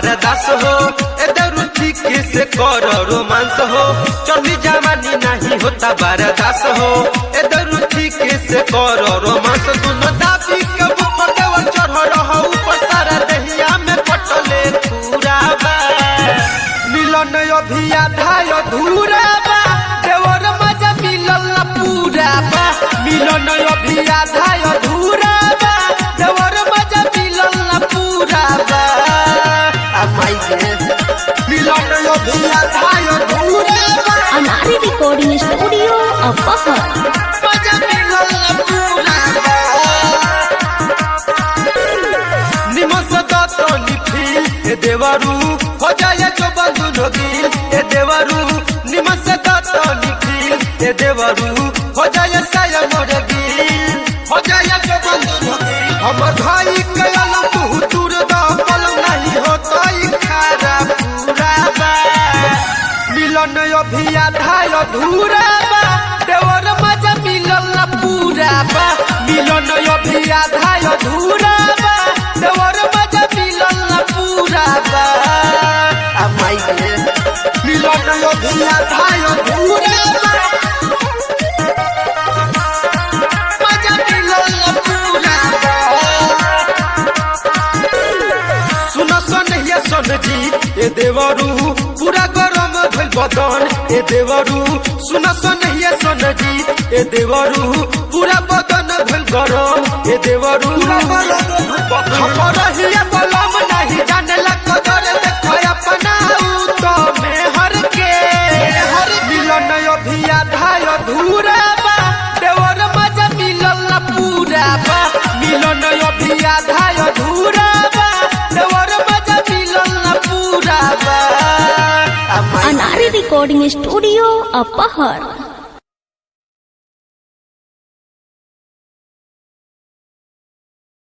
बरदास हो ए दरू ठीक से कर रोमांस हो चली जवानी नहीं होता बरदास हो ए दरू ठीक से कर रोमांस दुनो दाबी के ऊपर देवल चढ़ रहो ऊपर सारा दहिया में पटले पूरा बा मिलन अभी आधा अधूरा बा देवर मजा मिलल ना पूरा बा मिलन अभी आधा अधूरा बा देवर मजा मिलल ना पूरा बा आ माई गे मिलन अभी आधा अधूरा बा Anari Recording Studio, Apahar. मजा मिलल ना पूरा बा निमस दत्त निखिल ए देवरू हो जाए जो बंधु नगिल ए देवरू निमस दत्त निखिल ए देवरू हो जाए साय मोर गिल हो जाए जो बंधु नगिल हमर भाई कयल तू दूर द पलम नहीं होता खारा पूरा बा मिलन अभी आधा अधूरा बा देवर मजा मिलल ना पूरा बा मिलन अभी आधा अधूरा बा देवर मजा मिलल ना पूरा बा आ माई गे मिलन अभी आधा अधूरा बा मजा मिलल ना पूरा बा सुन सन ये सन जी ए देवरू पूरा गरम भइल बदन ए देवरू सुन सन ये सन जी ए देवरू पूरा बदन भइल गरम ए देवरू खबर हिया बलम नहीं जाने ला कदर देखो अपना उ तो में हर के हर मिलन अभी आधा अधूरा बा देवर मजा मिलल ना पूरा बा मिलन अभी आधा अधूरा बा देवर मजा मिलल ना पूरा बा आ माई Anari Recording Studio, Apahar.